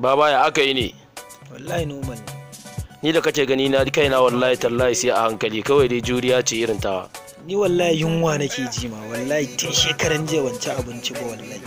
baba ya aka yi ne wallahi normal ne ni da kake gani na kaina wallahi tallahi sai a hankali kawai dai juriya ce irin tawa ni wallahi yunwa nake ji ma wallahi tun shekaran jiya ban ci abinci ba wallahi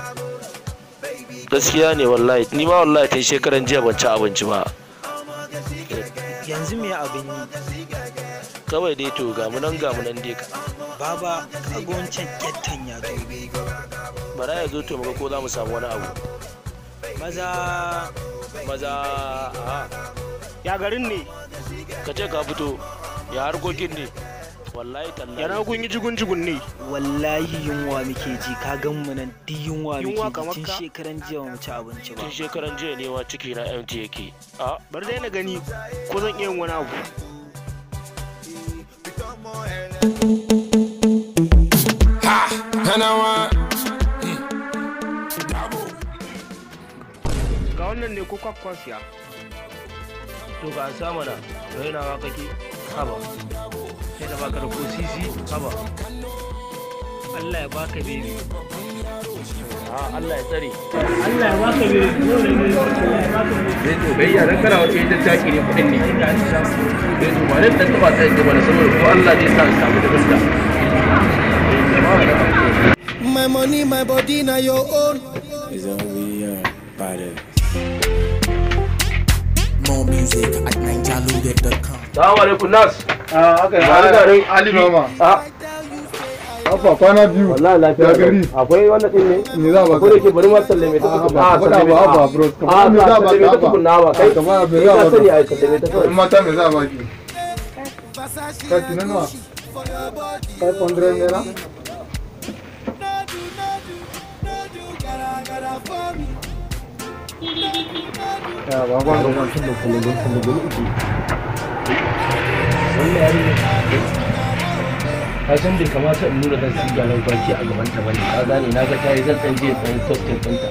gaskiya ne wallahi ni ma wallahi tun shekaran jiya ban ci abinci ba yanzu me abin yi kawai dai to ga nan ga nan dai ka baba kaga wancan kyattan ya zo bara ya zo to muga ko za mu samu wani abu maza maza a ya garin ne ka ce ka fito ya harkokin ne wallahi tallahi yana kun yi jigun jigun ne wallahi yunwa muke ji ka gan mu nan duk yunwa Yunwa muke kamar ji tun ka? shekaran jiya ba mu ci abinci ba tun shekaran jiya ne wa ciki na mt yake a bar dai na gani ko zan iya yin wani abu And I want ga wannan ne ko kwakwan siya to ka sa mana rainawa kake haba sai da baka da ko sisi haba Allah ya baka bebi a Allah ya tsare zai to bai yaran kana wace ita taki ne kudin ne zai to ba nan dan taba sai ga wani saboda ko Allah zai sa in samu da gaskiya my money, my body, now your own. More music at ninjalude.com. Assalamu alaikum nas aka yi Ba garin Ali Mama. a Afa kwana biyu. wallahi lafiya Ya gari. akwai wannan din ne Me za ba ko da ke bari ma sallame ta Ah, tukun ba, faɗa sallame ba, ta. ba, bro. Kamar a me ba za ba sallame ka ta ba? tukun na ba kai Ah, kamar me kai za ka ba sani ka? ai sallame ta In kawai mata me za ba ki? Kati na nawa? 500 naira? Ya ba ba ba. ka san bai kamata in nuna zan siga nan kwanci a gaban ta bane ka gane na ga ta yi zan dan je dan sosai ɗinta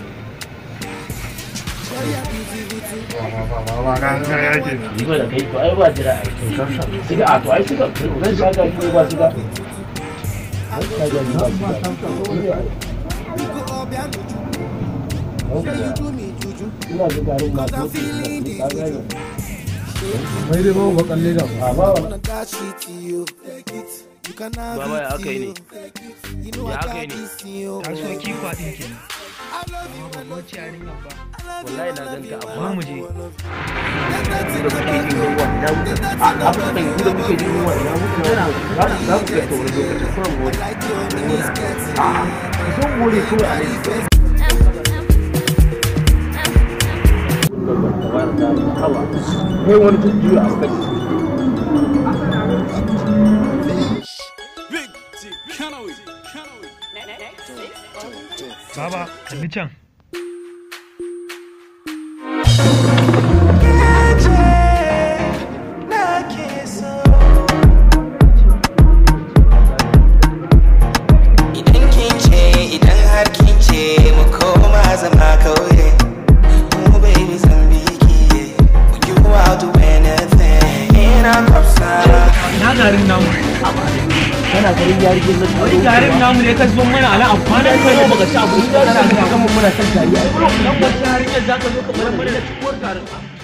yi ba da kai to ai ba jira ai siga a to ai siga zan sha ga shi ba siga zan sha ga shi ba siga ina da garin ma ko ka gane Mai dai ba ba kalle da. a ba wa baba ya aka yi ne ya aka yi ne kasuwanci kwaɗin ke wacce yarinyar ba wallahi na ganta ba amma mu je da kuke jin yunwa ina muka a a kan yi da kuke jin yunwa ina muka za za ku kai ta wani lokacin kuma mu wani a zo mu wani kawai a nan kai wani jujjuya a kai baba kalli can Idan kin ce idan har kin ce mu koma zama kauye mu baby zan biki you out do anything ina kwafsa ina garin namu kana garin yarigin na wani garin namu ne ka zo mana ala amfani da kai baka ci abinci da kana ga mun muna san tariya nan wacce yarinyar za ka zo ka mana mana da cikuwar garin